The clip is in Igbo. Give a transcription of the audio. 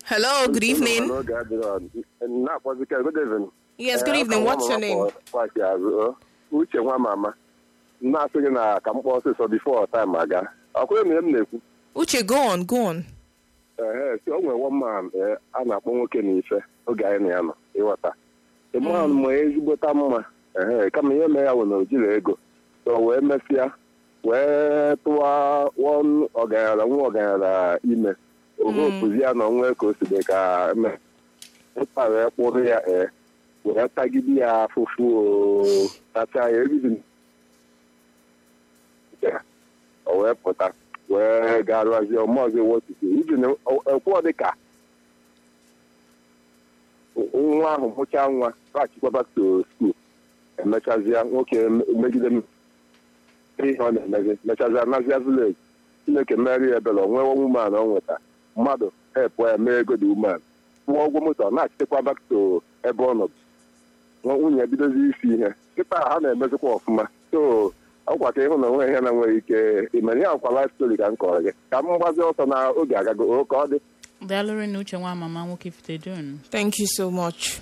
Hello, good evening. N'oge adịrọ na-akpọzike good evening. Yes, good Eh, evening. afọ What's your nwa name? mama kpọ- kpọchi azụ, ọ. Uche nwa mama na-asị gị na ka m kpọọ ọsịsọ bifo time aga ọkwụrụ na m na-ekwu Uche, go on, go on. ehe si o nwere one man eh, a na-akpọ nwoke na ife oge anyị na ya nọ ịghọta ịma ma ezigbota mma ehe kama ihe mee ya wụ na o jiri ego so wee mesịa wee tụwa wọn ọgaranya nwa ọgaranya ime ogopuzi ya na onwe ka o si dị ka eme ụta wee kpụrụ ya ee wee tagide ya afụfụ o tacha ya ebibi o wee pụta wee gaa rụazie ọmọzi wotiti iji na ekwuọ dị ka nwa ahụ mụchaa nwa paghachikwa back to school emechazie nwoke megide m ihe ọ na-emezi mechazia nazia village chineke mmeri ya ebere onwe woman ọ nweta mmadụ hepụ ya mee ego dị uman kwụọ ụgwọ moto ọ na-achitekwa back to ebe ọ nọ nwa- nwunye ya bidozi isi ihe kịta ha na-emezikwa ọfụma so ọkwa ka ịhụ na onwe ihe na nwere ike imere ya ọkwa life story ka m kọrọ gị ka m gbazi ọsọ na oge agago o ka ọ dị daalụrị na uche nwa mama nwoke fite dun Thank you so much.